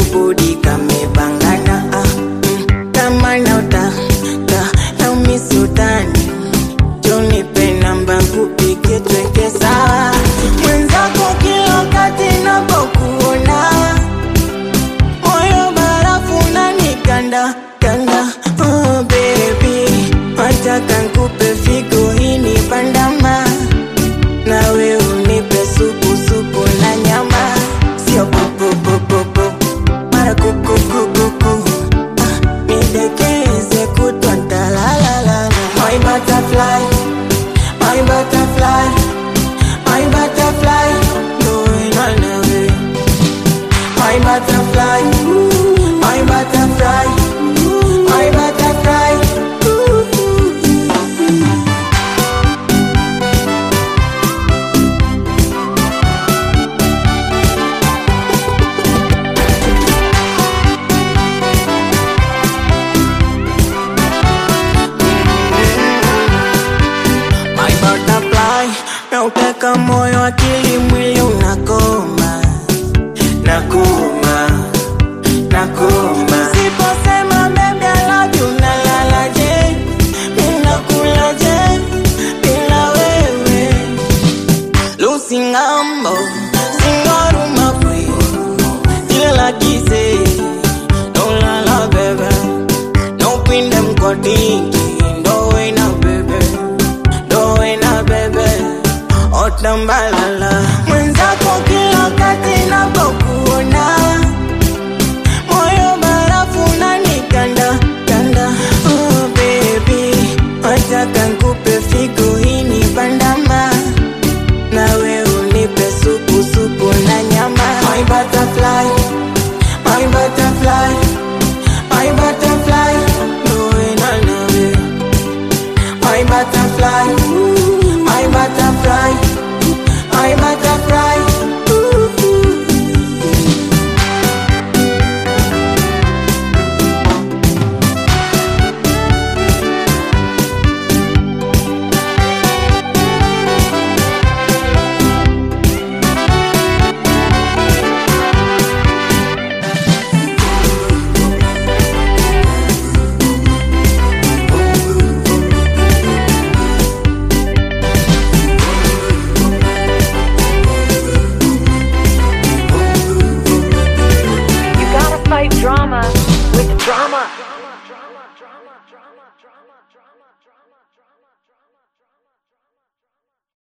budi kamepangana ah, mm, kama nauta ta, naumisi utani jonipe namba kupike tweke sawa mwenzako kila wakati napokuona moyo barafu nanikanda kanda oh baby wataka nkupe figo ini pandama nawe unipe supu supu na nyama sio popopopopo mara kukukukuku ah, nidekeze kutwa ntalalala my butterfly my butterfly my butterfly going on away my butterfly, my butterfly, my butterfly. My butterfly, nauteka moyo, akili, mwili unakoma, nakoma, nakoma. Siposema baby I love you, nalalaje, ninakulaje bila wewe. Lucy Ngambo, singoruma kwe, jina la kise, no lala bebe, no pinde mkodingi, ndo wena bebe, ndo wena bebe, otambalala. Mwenzako kila wakati napokuona, moyo barafu unanikanda kanda. Oh baby, wataka nkupe figo ini bandama nawe unipe supu supu na nyama my butterfly my butterfly my butterfly going on away my butterfly my butterfly my butterfly You gotta fight drama with drama.